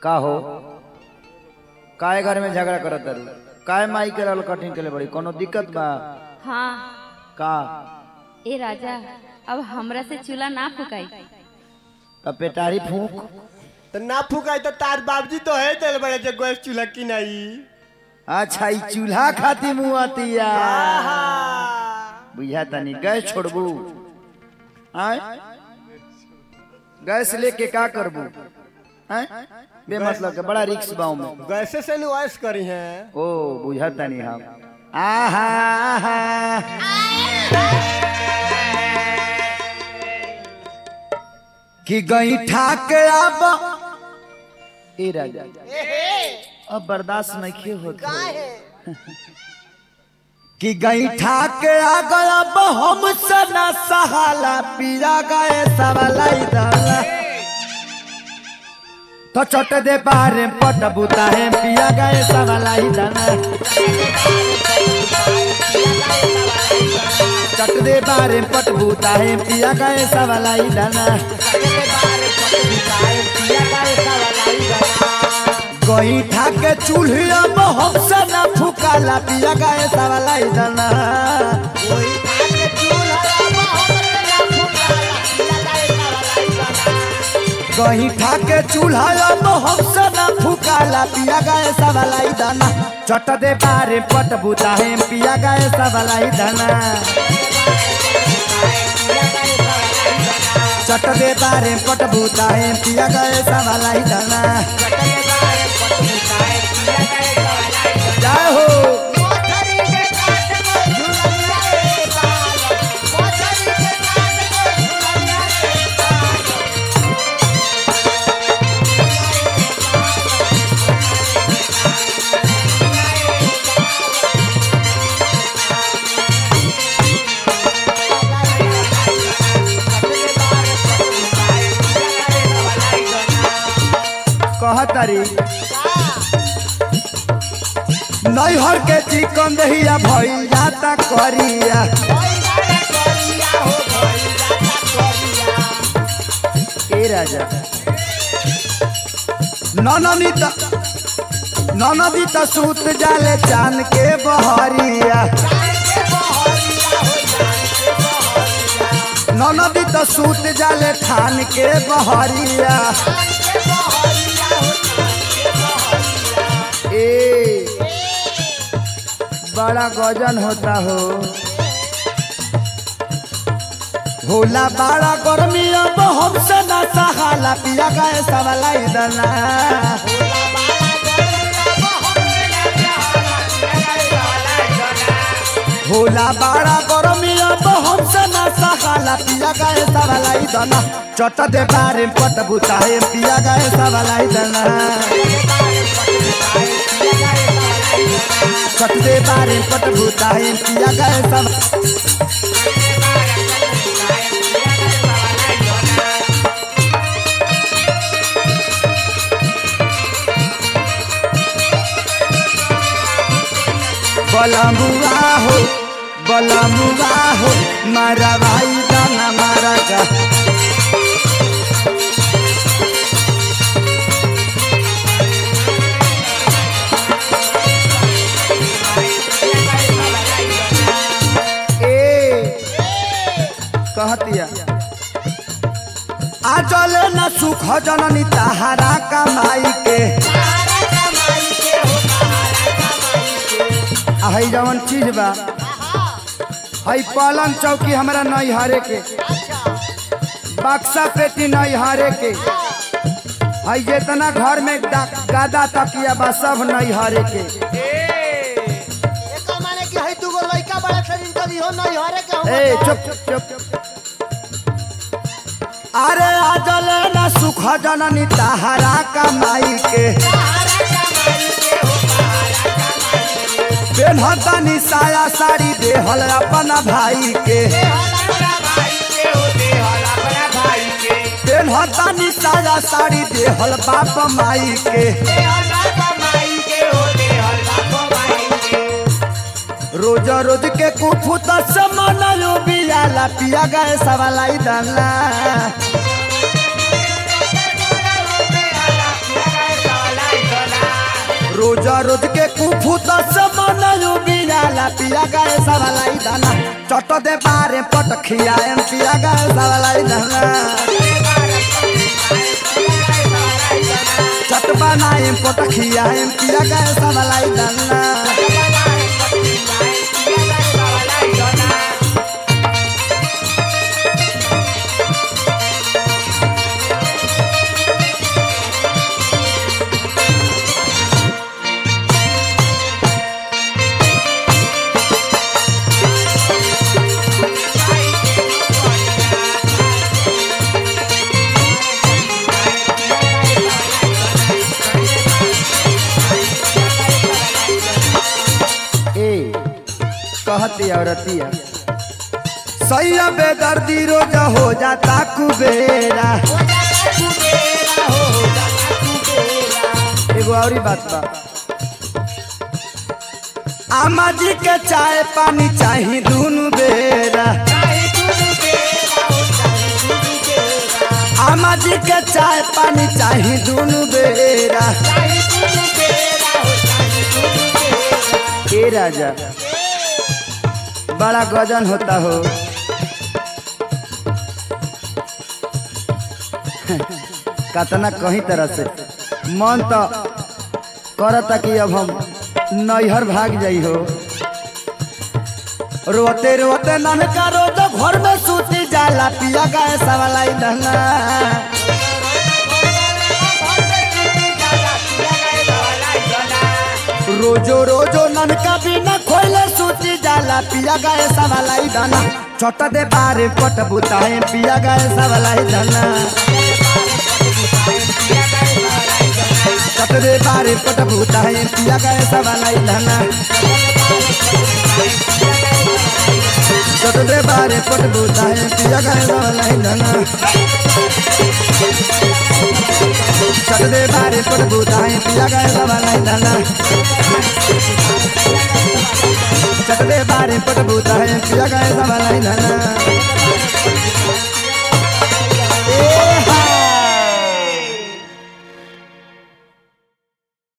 का हो काय घर में झगड़ा करत तारू काय माई के रहल कठिन के लिए बड़ी कोनो दिक्कत बा हाँ का ए राजा अब हमरा से चूल्हा ना फुकाई तब पेटारी फूक तो ना फुकाई तो तार बाबजी तो है दिल बड़े जो गैस चूल्हा की नहीं अच्छा ई चूल्हा खाती मुँह आतिया बुझा तनी गैस छोड़बू आय गैस लेके का करबू आय बे मतलब के बड़ा रिक्स बाऊ में गैसे से नुआइस करी है ओ बुझा तनी हम आहा आहा कि गई ठाक अब ए राजा अब बर्दाश्त नहीं होता कि गई ठाक आ गया अब हम सना सहाला पीरा गए सवालाई दाला तो छोटे दे बारे पट बुता है पिया गए सवालाई दाना चट दे बारे पट बुता है पिया गए सवालाई दाना गई ठाक चूल्हा में हम सना फुकाला पिया गए सवालाई दाना गही ठाके चूल्हा में हम सना फुकाला पिया गए सवालाई दाना चट दे बारे पट बुता है पिया गए सवालाई दाना चट दे बारे पट बुता है पिया गए सवालाई दाना जय हो कहतरी नैहर के चिकन दहिया भइल जाता करिया ए राजा ननदी त ननदी त सूत जाले चान के बहरिया ननदी त सूत जाले ठान के बहरिया ए बड़ा गजन होता हो होला बड़ा गर्मी अब हमसे ना सहाला पिया गए सवालाई दना होला बड़ा गर्मी अब हमसे ना सहाला पिया गए सवालाई दना चट दे बारे पट बुताए पिया गए सवालाई दना चट दे बारे पट बुताए पिया गए सब बलमुआ हो बलमुआ हो मारा भाई दाना मारा का ए कहतिया आ चले न सुख जननी तहारा कमाई के आ हई जवन चीज बा हई पलंग चौकी हमरा नहीं हारे के बक्सा पेटी नहीं हारे के हई जितना घर में दा- गादा तकिया बा सब नहीं हारे के ए चुप चुप चुप अरे आजल न सुख जननी तहारा कमाई के पेन्हतनी साया साड़ी देहल अपन भाई के पेन्हतनी साया साड़ी देहल बाप माई के रोज रोज के कुफुत समान यो बियाला पिया गए सवालाई दाना रोज के कुफू दस मन बियाला पिया गए सवालाई दाना चट दे बारे पट खियाएम पिया गए सवालाई दाना चट बनाएम पट खियाएम पिया गए सवालाई दाना ए कहती औरतिया सैया बेदर्दी रोज हो जाता कुबेरा एगो और बात बा आमा जी के चाय पानी चाही दुनु बेरा आमा जी के चाय पानी चाही दुनु बेरा ए राजा बड़ा गजन होता हो कतना कहीं तरह से मन तो करता कि अब हम नैहर भाग जाई हो रोते रोते ननका रोज घर में सूती जाला पिया गए सवालाई दहना रोजो रोजो ननका बिना खोले सूती जाला पिया गए सवालाई दाना छोट दे बारे पट बुताए पिया गए सवालाई दाना छोट दे बारे पट बुताए पिया गए सवालाई दाना छोट दे बारे पट बुताए पिया गए सवालाई दाना छोट दे बारे पट बुताए पिया गए सवालाई दाना चटदे बारे पट बूता है पिया गए सवालाई धना